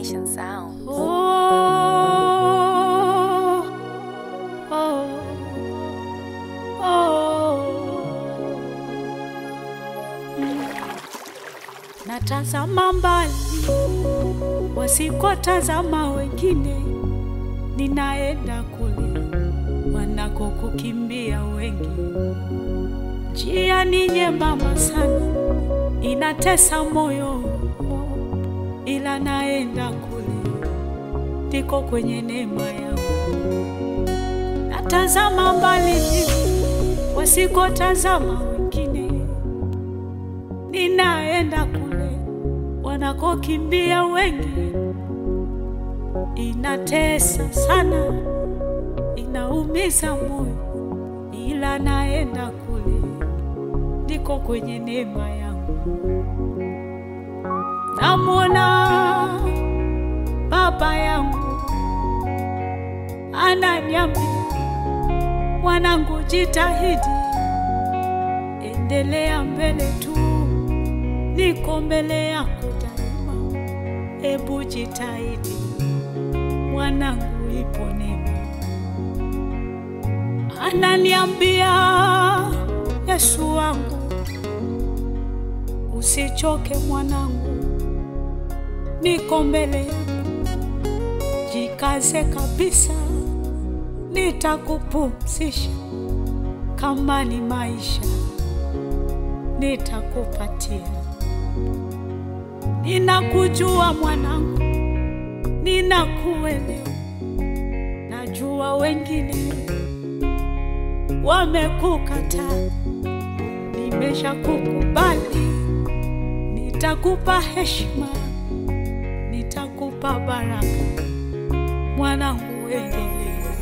Nation Sound. Oh, oh, oh. Mm. Natazama mbali wasikotazama wengine, ninaenda kule wanakokukimbia wengi. Njia ni nyembamba sana, inatesa moyo, ila naenda kule ndiko kwenye neema yangu. Natazama mbali wasikotazama wengine, ninaenda kule wanakokimbia wengi. Inatesa sana, inaumiza moyo, ila naenda kule ndiko kwenye neema yangu. Namwona baba yangu ananiambia, mwanangu, jitahidi, endelea mbele tu, niko mbele yako daima. Ebu jitahidi mwanangu, ipo neema. Ananiambia, Yesu wangu, usichoke mwanangu, niko mbele yako, jikaze kabisa, nitakupumzisha. Kama ni maisha, nitakupatia. Ninakujua mwanangu, ninakuelewa. Najua wengine wamekukataa, nimeshakukubali. Nitakupa heshima, nitakupa baraka. Mwanangu, endelea.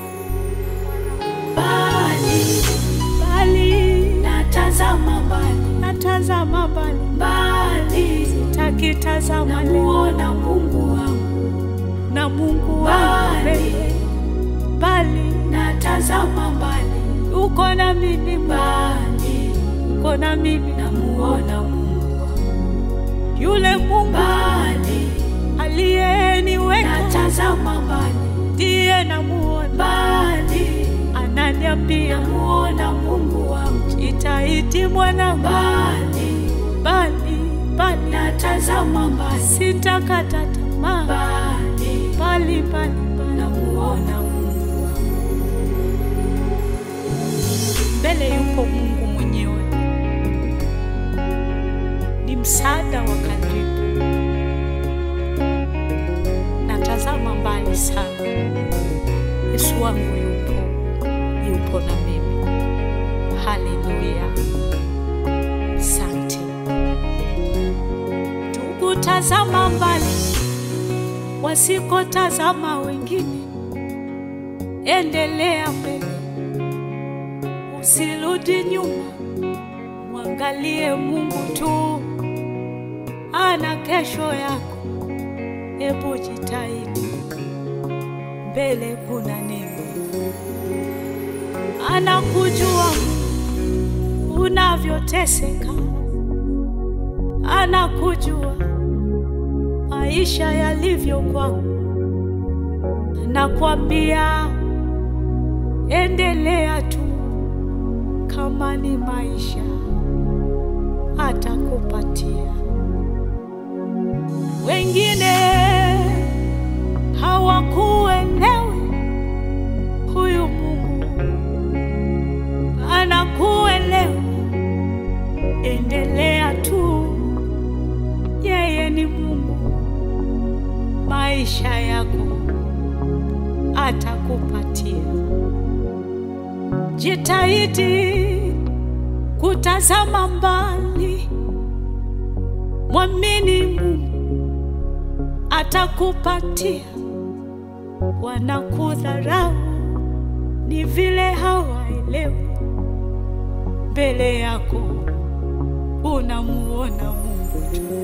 Mbali, mbali, natazama mbali, natazama mbali, mbali, sitaki tazama, namuona Mungu wangu na Mungu wangu mbele, mbali, natazama mbali, uko na mimi mbali, uko na mimi, namuona Mungu wangu, yule Mungu mbali, aliyeniweka, natazama mbali, ndiye namuona mbali, ananiambia namuona Mungu wangu, jitahidi mwana mbali, mbali, mbali, natazama mbali, sitakata tamaa, mbali, mbali, mbali, mbali, namuona Mungu wangu, mbele yuko Mungu mwenyewe, ni msaada wa karibu. Natazama mbali sana, Yesu wangu yupo, yupo na mimi. Haleluya, asante ndugu. Tazama mbali, wasikotazama wengine, endelea mbele, usirudi nyuma, mwangalie Mungu tu, ana kesho yako. Hebu jitahidi, mbele kuna neema. Anakujua unavyoteseka, anakujua maisha yalivyo kwako, anakwambia endelea tu, kama ni maisha atakupatia. Wengine hawakuelewi, huyu Mungu anakuelewa. Endelea tu, yeye ni Mungu, maisha yako atakupatia. Jitahidi kutazama mbali, mwamini Mungu atakupatia. Wanakudharau ni vile hawaelewi, mbele yako unamuona Mungu tu.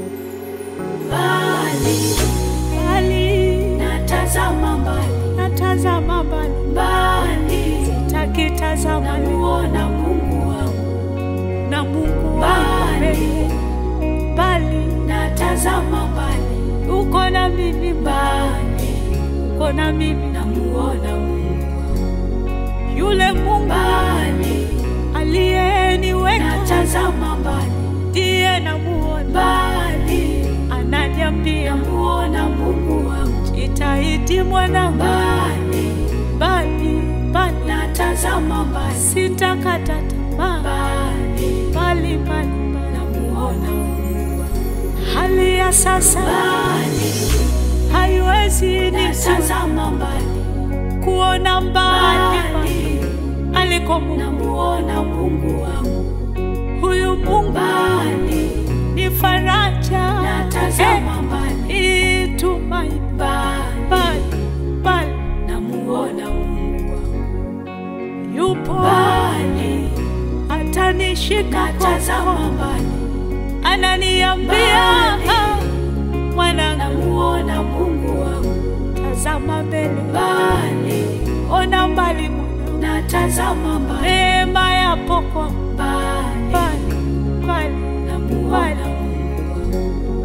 Mbali mbali, natazama mbali, natazama mbali mbali, sitaki tazama, namuona Mungu wangu na Mungu wangu mbali mbali, natazama mbali uko na mimi mbali, uko na mimi namuona Mungu yule Mungu mbali, aliyeniweka natazama mbali ndiye namuona, mbali, ananiambia namuona Mungu wangu jitahidi mwanangu, mbali, bali bali natazama mbali sitakata tamaa, mbali, bali bali bali. namuona Mungu Hali ya sasa mbali, haiwezi ni natazama mbali kuona mbali mbali, aliko Mungu. namuona Mungu wangu Huyu Mungu mbali, ni faraja, natazama mbali eh, tumaini mbali, bali bali namuona Mungu wangu yupo mbali, atanishika natazama mkono, mbali ananiambia Mbali. "Ah, mwanangu, namuona Mungu wangu tazama mbele, mbali, ona mbali mwanangu, natazama mbali neema yapo kwa mbali, mbali mbali namuona Mungu wangu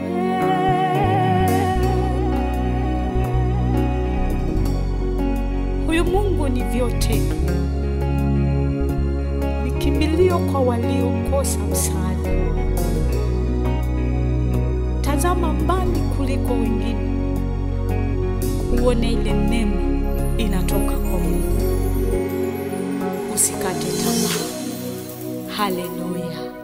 Huyu Mungu ni vyote, ni kimbilio kwa waliokosa msaada. Tazama mbali kuliko wengine, uone ile neema inatoka kwa Mungu. Usikate tamaa. Haleluya!